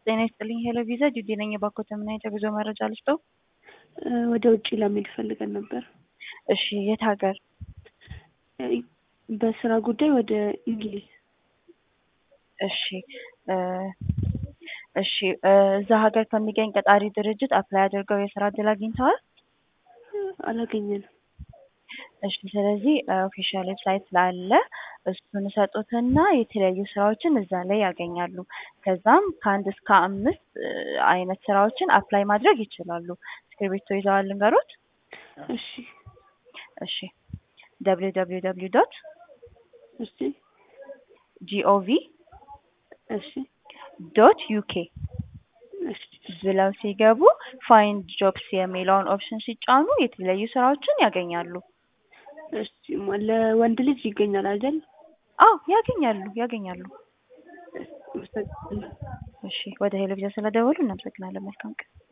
ጤና ይስጥልኝ ሄሎ ቪዛ ጁዲ ነኝ። የባኮተ ምን አይነት የጉዞ መረጃ ልስጠው? ወደ ውጭ ለመሄድ ፈልገን ነበር። እሺ የት ሀገር? በስራ ጉዳይ ወደ እንግሊዝ። እሺ እሺ እዛ ሀገር ከሚገኝ ቀጣሪ ድርጅት አፕላይ አድርገው የስራ እድል አግኝተዋል? አላገኘንም። እሺ ስለዚህ ኦፊሻል ዌብሳይት ስላለ እሱን ሰጡትና የተለያዩ ስራዎችን እዛ ላይ ያገኛሉ። ከዛም ከአንድ እስከ አምስት አይነት ስራዎችን አፕላይ ማድረግ ይችላሉ። እስክሪብቶ ይዘዋል ልንገሮት? እሺ እሺ ደብሊው ደብሊው ደብሊው ዶት እሺ ጂኦቪ እሺ ዶት ዩኬ እሺ ብለው ሲገቡ ፋይንድ ጆብስ የሚለውን ኦፕሽን ሲጫኑ የተለያዩ ስራዎችን ያገኛሉ። እሺ ለወንድ ልጅ ይገኛል አይደል? አዎ ያገኛሉ ያገኛሉ። አመሰግናለሁ። እሺ ወደ ሄሎ ቪዛ ስለደወሉ እናመሰግናለን። መልካም ቀን።